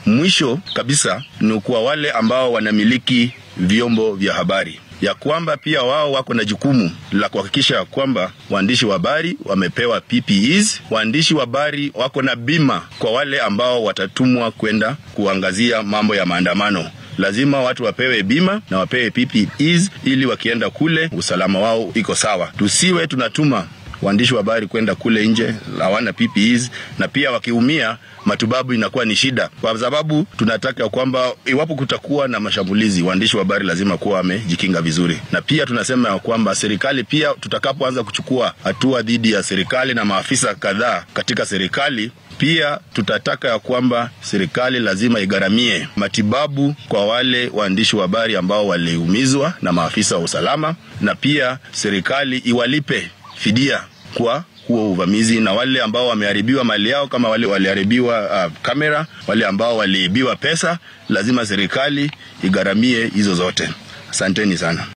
Mwisho kabisa ni kwa wale ambao wanamiliki vyombo vya habari ya kwamba pia wao wako na jukumu la kuhakikisha kwamba waandishi wa habari wamepewa PPEs. Waandishi wa habari wako na bima kwa wale ambao watatumwa kwenda kuangazia mambo ya maandamano. Lazima watu wapewe bima na wapewe PPEs ili wakienda kule usalama wao iko sawa. Tusiwe tunatuma waandishi wa habari kwenda kule nje hawana PPEs, na pia wakiumia matibabu inakuwa ni shida, kwa sababu tunataka kwamba iwapo kutakuwa na mashambulizi, waandishi wa habari lazima kuwa wamejikinga vizuri. Na pia tunasema ya kwamba serikali pia, tutakapoanza kuchukua hatua dhidi ya serikali na maafisa kadhaa katika serikali pia tutataka ya kwamba serikali lazima igharamie matibabu kwa wale waandishi wa habari ambao waliumizwa na maafisa wa usalama, na pia serikali iwalipe fidia kwa huo uvamizi, na wale ambao wameharibiwa mali yao, kama wale waliharibiwa uh, kamera, wale ambao waliibiwa pesa, lazima serikali igharamie hizo zote. Asanteni sana.